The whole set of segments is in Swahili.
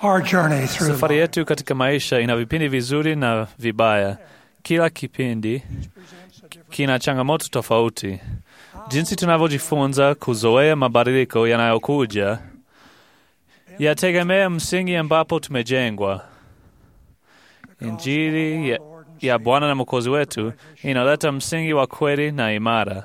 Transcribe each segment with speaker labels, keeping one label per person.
Speaker 1: Our journey through
Speaker 2: Safari
Speaker 1: life
Speaker 2: yetu katika maisha ina vipindi vizuri na vibaya. Kila kipindi kina changamoto tofauti. Jinsi tunavyojifunza kuzoea mabadiliko yanayokuja yategemea msingi ambapo tumejengwa. Injili ya, ya Bwana na Mwokozi wetu inaleta msingi wa kweli na imara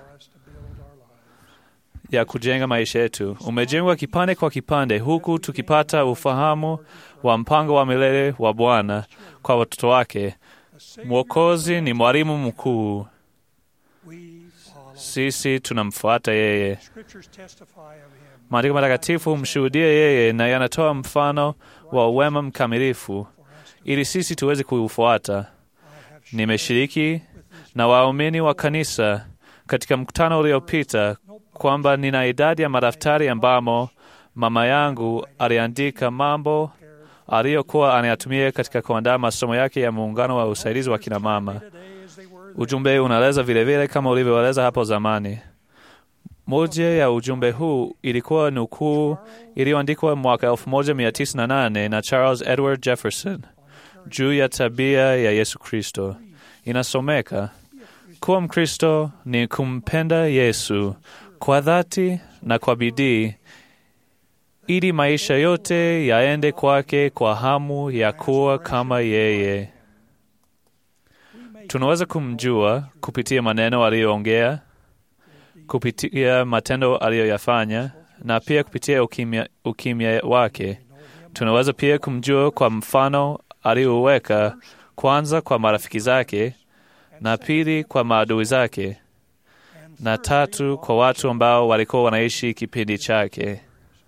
Speaker 2: ya kujenga maisha yetu. Umejengwa kipande kwa kipande, huku tukipata ufahamu wa mpango wa milele wa Bwana kwa watoto wake. Mwokozi ni mwalimu mkuu,
Speaker 1: we follow.
Speaker 2: sisi tunamfuata yeye.
Speaker 1: Scriptures testify of him.
Speaker 2: Maandiko matakatifu humshuhudia yeye na yanatoa mfano wa wema mkamilifu ili sisi tuweze kuufuata. Nimeshiriki na waumini wa kanisa katika mkutano uliopita kwamba nina idadi ya madaftari ambamo mama yangu aliandika mambo aliyokuwa anayatumia katika kuandaa masomo yake ya muungano wa usaidizi wa kina mama.
Speaker 1: Today as they were
Speaker 2: Ujumbe unaeleza vilevile kama ulivyoeleza hapo zamani. Moja ya ujumbe huu ilikuwa nukuu iliyoandikwa mwaka 1908 na Charles Edward Jefferson juu ya tabia ya Yesu Kristo. Inasomeka, kuwa Mkristo ni kumpenda Yesu kwa dhati na kwa bidii, ili maisha yote yaende kwake kwa hamu ya kuwa kama yeye. Tunaweza kumjua kupitia maneno aliyoongea, kupitia matendo aliyoyafanya, na pia kupitia ukimya, ukimya wake. Tunaweza pia kumjua kwa mfano aliyoweka, kwanza kwa marafiki zake, na pili kwa maadui zake, na tatu kwa watu ambao walikuwa wanaishi kipindi chake.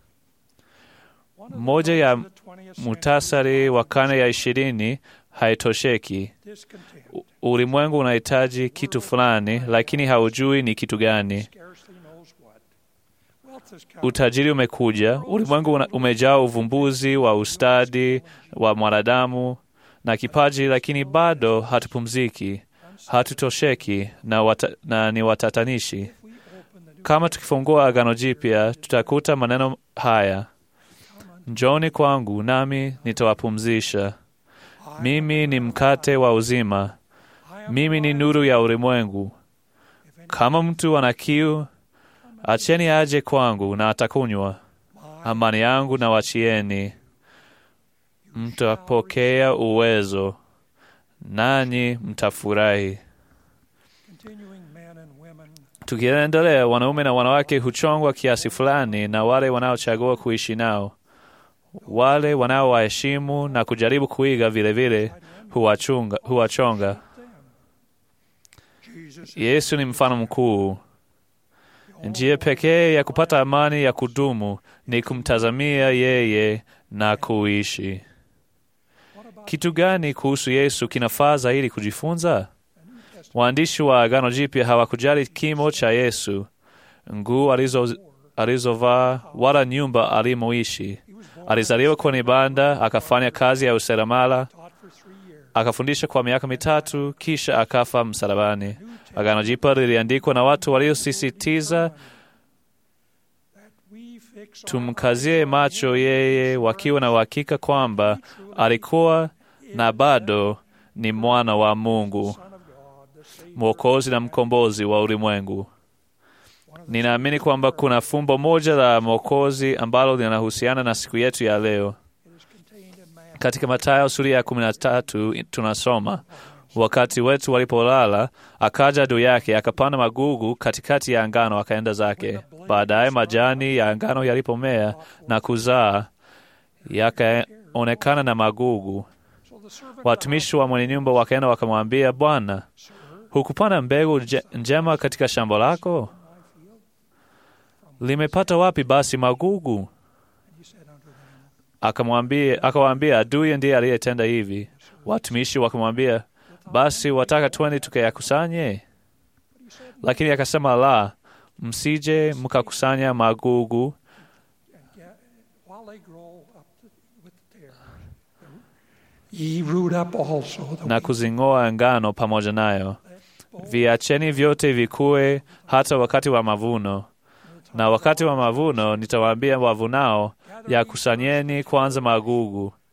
Speaker 2: Moja ya mutasari wa karne ya ishirini haitosheki.
Speaker 1: discontent,
Speaker 2: U- Ulimwengu unahitaji kitu fulani, lakini haujui ni kitu gani.
Speaker 1: scarcely knows what. Wealth has come.
Speaker 2: Utajiri umekuja, ulimwengu una- umejaa uvumbuzi wa ustadi wa mwanadamu na kipaji, lakini bado hatupumziki, hatutosheki na, wata, na ni watatanishi.
Speaker 1: We open the new
Speaker 2: Kama tukifungua Agano Jipya, tutakuta maneno haya: Njoni kwangu nami nitawapumzisha. Mimi ni mkate wa uzima,
Speaker 1: I am
Speaker 2: mimi ni nuru ya ulimwengu. Kama mtu ana kiu, acheni aje kwangu na atakunywa. Amani yangu na wachieni, mtapokea uwezo, nanyi mtafurahi.
Speaker 1: continuing men and women
Speaker 2: Tukiendelea, wanaume na wanawake huchongwa kiasi fulani na wale wanaochagua kuishi nao. Wale wanaowaheshimu na kujaribu kuiga vilevile huwachunga- huwachonga.
Speaker 1: Jesus
Speaker 2: Yesu ni mfano mkuu. Njia pekee ya kupata amani ya kudumu ni kumtazamia yeye na kuishi. Kitu gani kuhusu Yesu kinafaa zaidi kujifunza? Waandishi wa Agano Jipya hawakujali kimo cha Yesu, nguo alizo alizovaa, wala nyumba alimoishi. Alizaliwa kwenye banda, akafanya kazi ya useremala,
Speaker 1: taught for three years.
Speaker 2: akafundisha kwa miaka mitatu, kisha akafa msalabani. Agano Jipya liliandikwa na watu waliosisitiza
Speaker 1: We fix our
Speaker 2: tumkazie macho yeye, wakiwa na uhakika kwamba alikuwa na bado ni mwana wa Mungu,
Speaker 1: Son of God, the Savior.
Speaker 2: mwokozi na mkombozi wa ulimwengu. Ninaamini kwamba kuna fumbo moja la mwokozi ambalo linahusiana na siku yetu ya leo.
Speaker 1: It is contained in man.
Speaker 2: Katika Mathayo sura ya kumi na tatu tunasoma wakati wetu walipolala, akaja juu yake akapanda magugu katikati ya ngano, akaenda zake. Baadaye majani ya ngano yalipomea na kuzaa, yakaonekana na magugu.
Speaker 1: So the servant
Speaker 2: Watumishi wa mwenye nyumba wakaenda wakamwambia, Bwana, hukupanda mbegu nje- njema katika shamba lako? Limepata wapi basi magugu?
Speaker 1: he said unto them,
Speaker 2: Akamwambia, akawaambia, adui ndiye aliyetenda hivi. Watumishi wakamwambia, basi wataka twende tukayakusanye? Lakini akasema, la, msije mkakusanya magugu
Speaker 1: "Ga- while they grow up the, with the tares, ye root up also the
Speaker 2: na
Speaker 1: wheat.
Speaker 2: kuzing'oa ngano pamoja nayo. Viacheni vyote vikue hata wakati wa mavuno. Na wakati wa mavuno nitawaambia wavunao, yakusanyeni kwanza magugu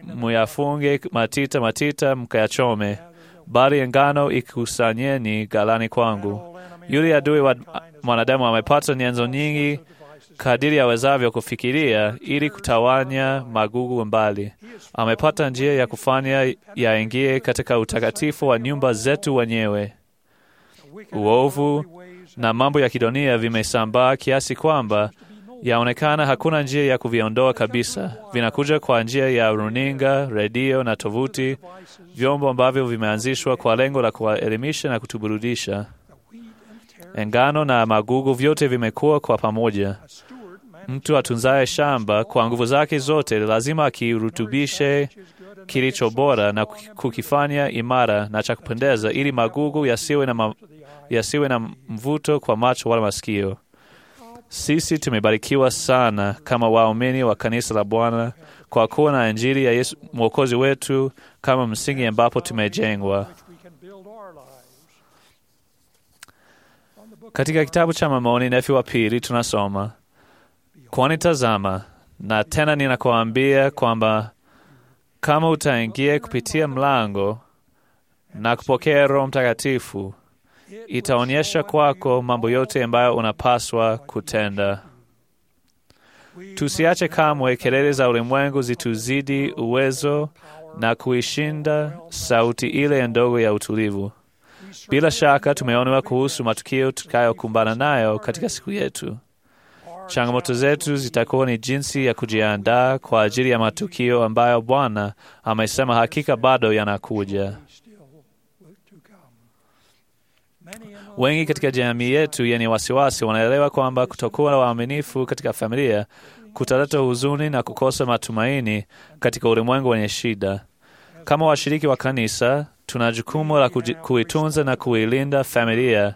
Speaker 2: muyafunge matita matita, mkayachome, bali ya ngano ikusanyeni ghalani kwangu. Yule adui wa mwanadamu amepata nyenzo nyingi kadiri awezavyo kufikiria ili kutawanya magugu mbali. Amepata njia ya kufanya yaingie katika utakatifu wa nyumba zetu wenyewe. Uovu na mambo ya kidunia vimesambaa kiasi kwamba yaonekana hakuna njia ya kuviondoa kabisa. Vinakuja kwa njia ya runinga, redio na tovuti, vyombo ambavyo vimeanzishwa kwa lengo la kuwaelimisha na kutuburudisha. Ngano na magugu vyote vimekuwa kwa pamoja. Mtu atunzaye shamba kwa nguvu zake zote lazima akirutubishe kilicho bora na kukifanya imara na cha kupendeza, ili magugu yasiwe na, ma, yasiwe na mvuto kwa macho wala masikio. Sisi tumebarikiwa sana kama waumini wa kanisa la Bwana kwa kuwa na Injili ya Yesu mwokozi wetu kama msingi ambapo tumejengwa. Katika kitabu cha Mormoni Nefi wa pili tunasoma, kwani tazama, na tena ninakuambia kwamba kama utaingia kupitia mlango na kupokea Roho Mtakatifu, itaonyesha kwako mambo yote ambayo unapaswa kutenda. Tusiache kamwe kelele za ulimwengu zituzidi uwezo na kuishinda sauti ile ndogo ya utulivu. Bila shaka tumeonewa kuhusu matukio tutakayokumbana nayo katika siku yetu. Changamoto zetu zitakuwa ni jinsi ya kujiandaa kwa ajili ya matukio ambayo Bwana amesema hakika bado yanakuja. Wengi katika jamii yetu yenye wasiwasi wanaelewa kwamba kutokuwa na waaminifu katika familia kutaleta huzuni na kukosa matumaini katika ulimwengu wenye shida. Kama washiriki wa kanisa, tuna jukumu la kuitunza na kuilinda familia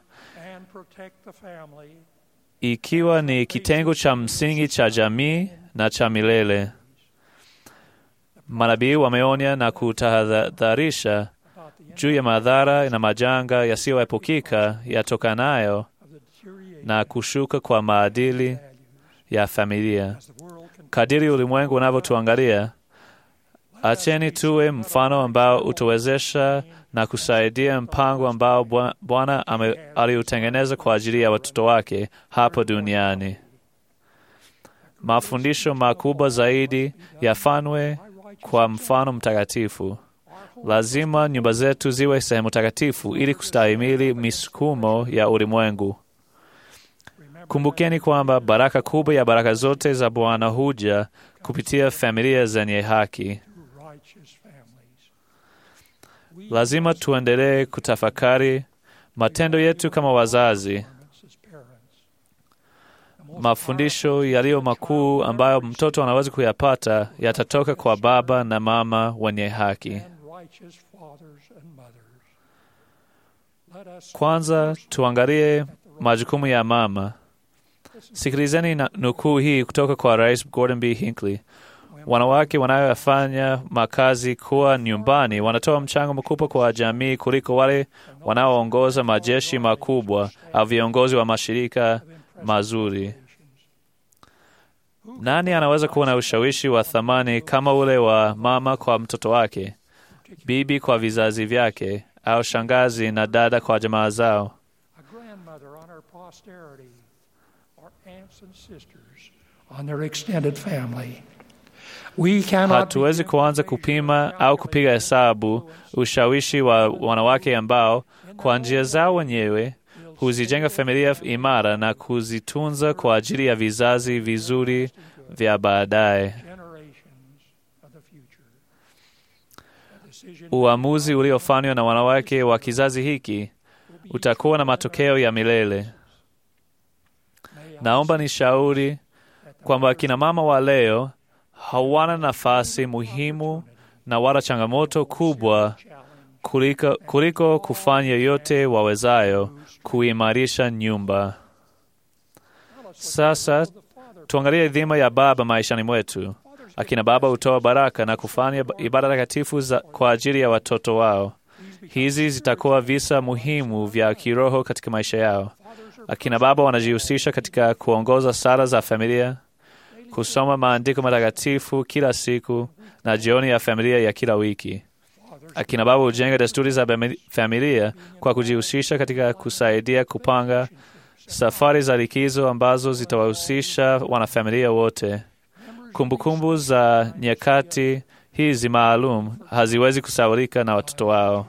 Speaker 2: ikiwa ni kitengo cha msingi cha jamii na cha milele. Manabii wameonya na kutahadharisha juu ya madhara na majanga yasiyoepukika yatokanayo na kushuka kwa maadili ya familia. Kadiri ulimwengu unavyotuangalia, acheni tuwe mfano ambao utawezesha na kusaidia mpango ambao Bwana aliutengeneza kwa ajili ya watoto wake hapo duniani. Mafundisho makubwa zaidi yafanywe kwa mfano mtakatifu. Lazima nyumba zetu ziwe sehemu takatifu ili kustahimili misukumo ya ulimwengu. Kumbukeni kwamba baraka kubwa ya baraka zote za Bwana huja kupitia familia zenye haki. Lazima tuendelee kutafakari matendo yetu kama wazazi, mafundisho yaliyo makuu ambayo mtoto anaweza kuyapata yatatoka kwa baba na mama wenye haki. Kwanza tuangalie majukumu ya mama. Sikilizeni na nukuu hii kutoka kwa Rais Gordon B. Hinckley. Wanawake wanaofanya makazi kuwa nyumbani wanatoa mchango mkubwa kwa jamii kuliko wale wanaoongoza majeshi makubwa au viongozi wa mashirika mazuri. Nani anaweza kuwa na ushawishi wa thamani kama ule wa mama kwa mtoto wake, bibi kwa vizazi vyake, au shangazi na dada kwa jamaa zao? Hatuwezi kuanza kupima au kupiga hesabu ushawishi wa wanawake ambao kwa njia zao wenyewe huzijenga familia imara na kuzitunza kwa ajili ya vizazi vizuri vya baadaye. Uamuzi uliofanywa na wanawake wa kizazi hiki utakuwa na matokeo ya milele. Naomba nishauri kwamba akina mama wa leo hawana nafasi muhimu na wala changamoto kubwa kuliko, kuliko kufanya yote wawezayo kuimarisha nyumba. Sasa tuangalie dhima ya baba maishani mwetu. Akina baba hutoa baraka na kufanya ibada takatifu kwa ajili ya watoto wao. Hizi zitakuwa visa muhimu vya kiroho katika maisha yao. Akina baba wanajihusisha katika kuongoza sala za familia, kusoma maandiko matakatifu kila siku na jioni ya familia ya kila wiki. Akina baba hujenga desturi za bami- familia kwa kujihusisha katika kusaidia kupanga safari za likizo ambazo zitawahusisha wanafamilia wote. Kumbukumbu za nyakati hizi maalum haziwezi kusaulika na watoto wao.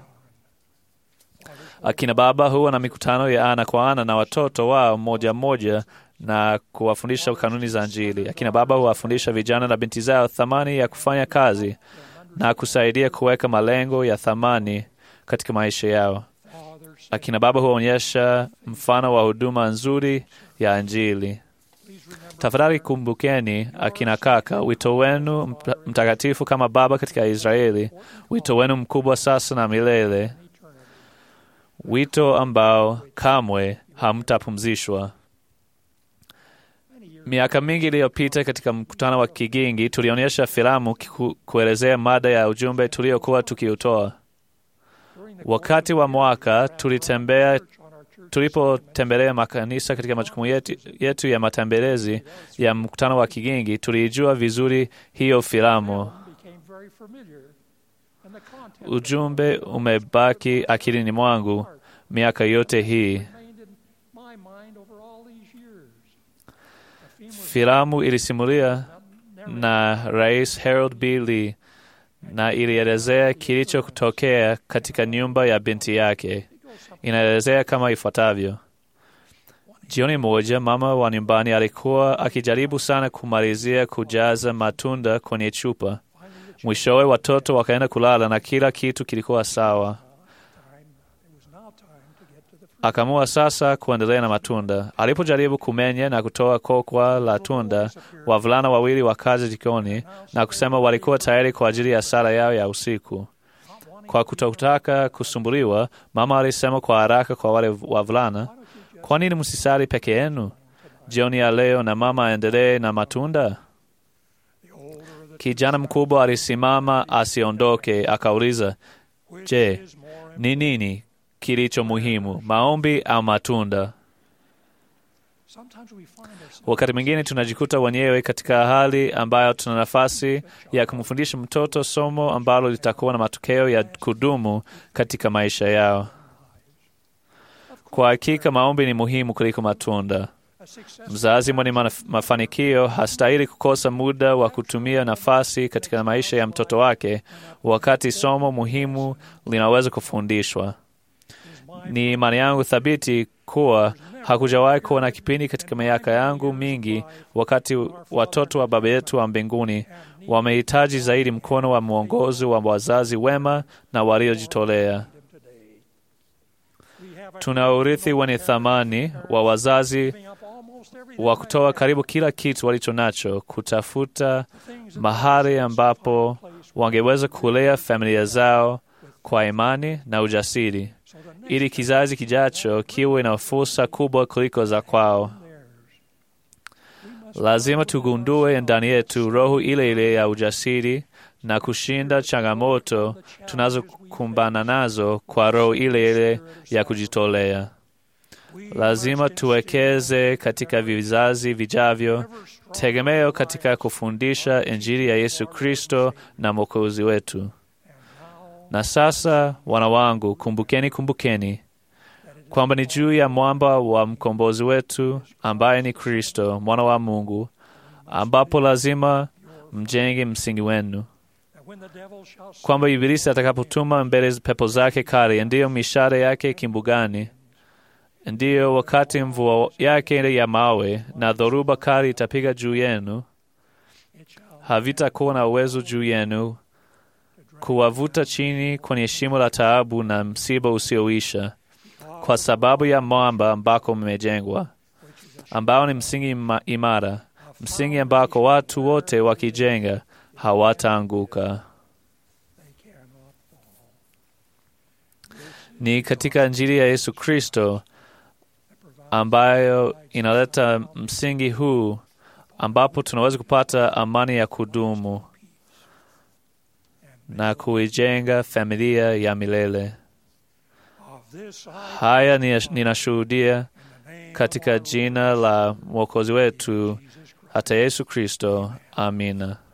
Speaker 2: Akina baba huwa na mikutano ya ana kwa ana na watoto wao mmoja mmoja na kuwafundisha kanuni za Injili. Akina baba huwafundisha vijana na binti zao thamani ya kufanya kazi na kusaidia kuweka malengo ya thamani katika maisha yao. Akina baba huonyesha mfano wa huduma nzuri ya Injili. Tafadhali kumbukeni, akina kaka, wito wenu mta- mtakatifu kama baba katika Israeli, wito wenu mkubwa sasa na milele, wito ambao kamwe hamtapumzishwa. Miaka mingi iliyopita katika mkutano wa Kigingi tulionyesha filamu kiku- kuelezea mada ya ujumbe tuliokuwa tukiutoa. Wakati wa mwaka tulitembea tulipotembelea makanisa katika majukumu yetu, yetu ya matembelezi ya mkutano wa Kigingi, tuliijua vizuri hiyo filamu. Ujumbe umebaki akilini mwangu miaka yote hii. Filamu ilisimulia na Rais Harold B. Lee na ilielezea kilichotokea katika nyumba ya binti yake. Inaelezea kama ifuatavyo: jioni moja, mama wa nyumbani alikuwa akijaribu sana kumalizia kujaza matunda kwenye chupa. Mwishowe watoto wakaenda kulala na kila kitu kilikuwa sawa. Akaamua sasa kuendelea na matunda. Alipojaribu kumenya na kutoa kokwa la tunda, wavulana wawili wakaja jikoni na kusema walikuwa tayari kwa ajili ya sala yao ya usiku. Kwa kutotaka kusumbuliwa, mama alisema kwa haraka kwa wale wavulana, kwa nini msisali peke yenu jioni ya leo na mama aendelee na matunda? Kijana mkubwa alisimama asiondoke, akauliza, je, ni nini kilicho muhimu, maombi au matunda? Wakati mwingine tunajikuta wenyewe katika hali ambayo tuna nafasi ya kumfundisha mtoto somo ambalo litakuwa na matokeo ya kudumu katika maisha yao. Kwa hakika maombi ni muhimu kuliko matunda. Mzazi mwenye manaf- mafanikio hastahili kukosa muda wa kutumia nafasi katika maisha ya mtoto wake wakati somo muhimu linaweza kufundishwa. Ni imani yangu thabiti kuwa hakujawahi kuwa na kipindi katika miaka yangu mingi wakati watoto wa Baba yetu wa mbinguni wamehitaji zaidi mkono wa mwongozi wa wazazi wema na waliojitolea. Tuna urithi wenye thamani wa wazazi wa kutoa karibu kila kitu walicho nacho kutafuta mahali ambapo wangeweza kulea familia zao kwa imani na ujasiri, ili kizazi kijacho kiwe na fursa kubwa kuliko za kwao. Lazima tugundue ndani yetu roho ile ile ya ujasiri na kushinda changamoto tunazokumbana nazo kwa roho ile ile ya kujitolea. Lazima tuwekeze katika vizazi vijavyo tegemeo katika kufundisha Injili ya Yesu Kristo na Mwokozi wetu. Na sasa, wana wangu, kumbukeni, kumbukeni kwamba ni juu ya mwamba wa mkombozi wetu ambaye ni Kristo mwana wa Mungu, ambapo lazima mjenge msingi wenu, kwamba Ibilisi atakapotuma mbele pepo zake kali, ndiyo mishale yake kimbugani, ndiyo wakati mvua yake ya mawe na dhoruba kali itapiga juu yenu, havitakuwa na uwezo juu yenu kuwavuta chini kwenye shimo la taabu na msiba usioisha, kwa sababu ya mwamba ambako mmejengwa, ambao ni msingi ima- imara, msingi ambako watu wote wakijenga hawataanguka. Ni katika Injili ya Yesu Kristo ambayo inaleta msingi huu ambapo tunaweza kupata amani ya kudumu na kuijenga familia ya milele. Haya ni- ninashuhudia katika jina la Mwokozi wetu hata Yesu Kristo. Amina.